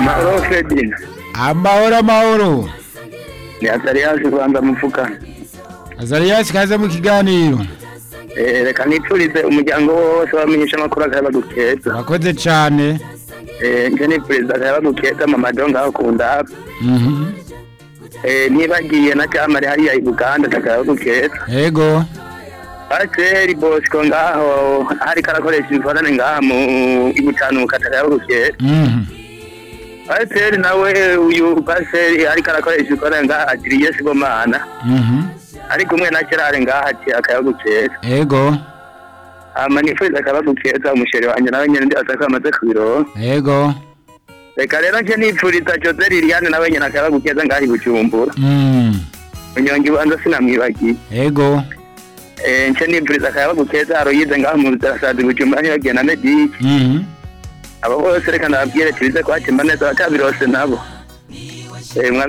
mahoro fredina amahoro amahoro ni azariyazi rwanda mufuka azariyasi kaze mu kiganiro Eh, reka nipfurize umuryango wose wamenyesha amakuru akayaba gukeza urakoze cyane nje nipfuriza akayaba gukeza mama do ngaho kunda Mhm. nibagiye na camari hariya i buganda akayaba gukeza yego pasiteri bosco ngaho hariko arakoresha imfanane ngaha mu ibucanuka akayaba gukeza Mhm. pasiteri nawe uyu pasiteri ariko arakoresha imfanane ngaha agiriye sibomana Mhm. ari kumwe na kirare ngaha ati akayaba gukeza yego ama nipfuriza akayaba gukeza umusheri wanje nawe nyene ndi ataka amaze kubironka yego reka rero nje nipfuriza jose liliane nawe nyene akayaba gukeza ngaha i bujumbura Mhm. unyonga ibanza sinamwibagiye yego Eh, nce nipfuriza akayaba gukeza aroyize ngaho mu buzirasazi bujumbura ntibagiye na medike Mhm. abo bose reka ndababwire tubize kwakemba neza bakabirose nabo Eh, mwami